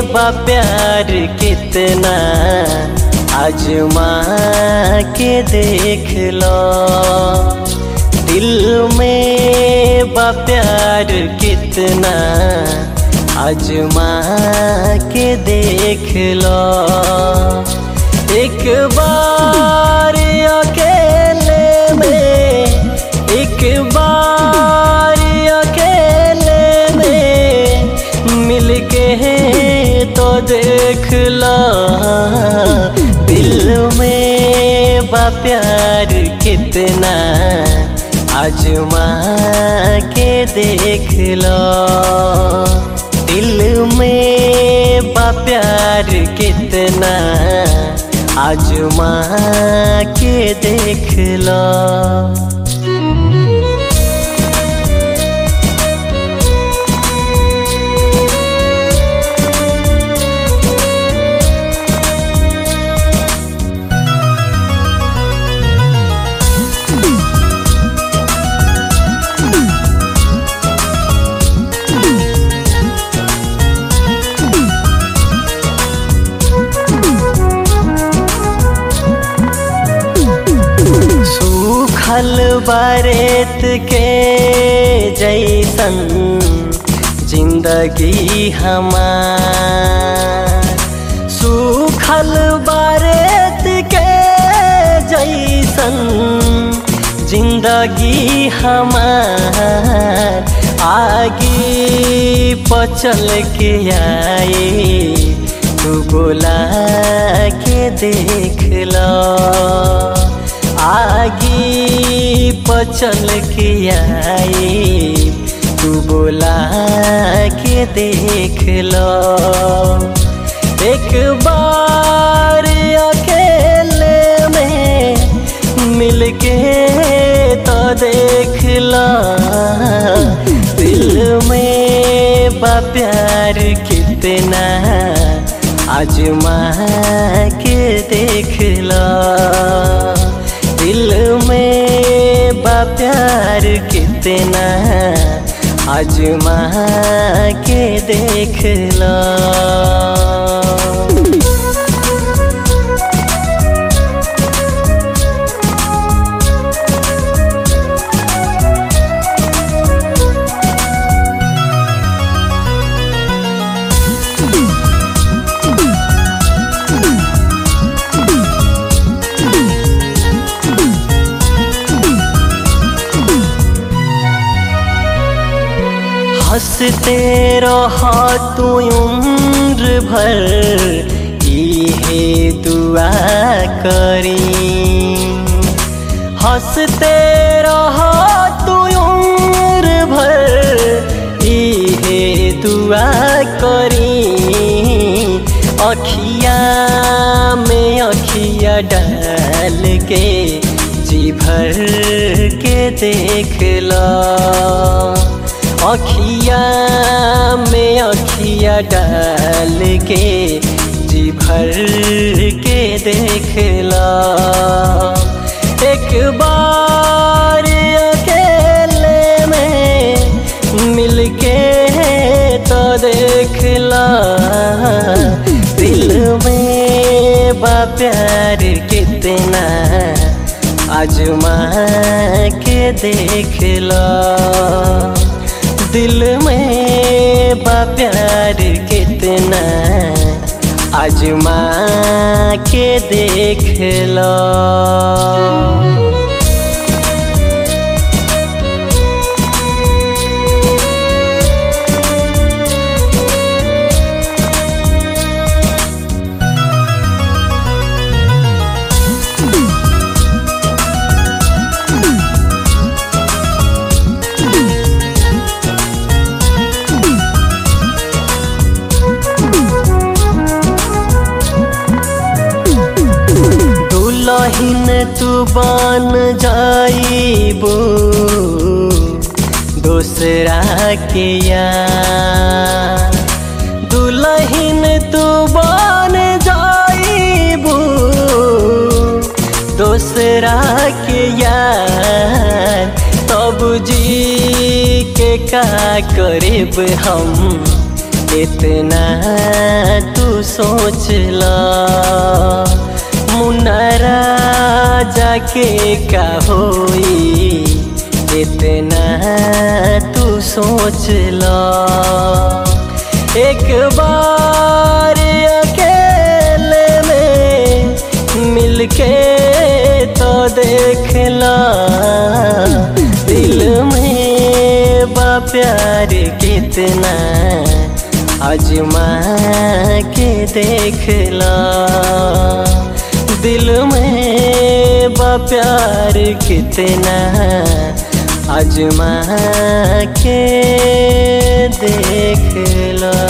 बा प्यार कितना आजमा के देख लो दिल में बा प्यार कितना आजमा के देख लो एक बार अकेले में एक बार अकेले में मिलके तो देख ला दिल में बा प्यार कितना आजमा के देख लो दिल में बा प्यार कितना आजमा के देख लो सूखल बारेत के जैसन जिंदगी हमार सूखल बारेत के जैसन जिंदगी हमार आगे पचल के आए तू बोला के देख लो आगे पचल के आए तू बोला के देख लो एक बार अकेले में मिलके तो देख लो दिल में बा प्यार कितना आजमा के देख लो दिल में बा प्यार कितना आजमा के देख लो हंसते रहो तू उम्र भर इहे दुआ करी हंसते रहो तू उम्र भर इहे दुआ करी अखिया में अखिया डाल के जी भर के देख लो अखिया में अखिया डाल के जी भर के देख ला एक बार अकेले में मिलके तो देख ला दिल में बा प्यार कितना आजमा के देख ला दिल में बा प्यार कितना आजमा के देख लो दुलहिन तू बन जाइबू दूसरा के यार दुलहिन तू बन जाइबू दूसरा के यार तब जी के का करेब हम इतना तू सोच ला मुन्नारा जाके का होई इतना तू सोच ला एक बार अकेले में मिलके तो देख ला दिल में बा प्यार कितना अजमा के देख ला दिल में बा प्यार कितना अजमा के देख ला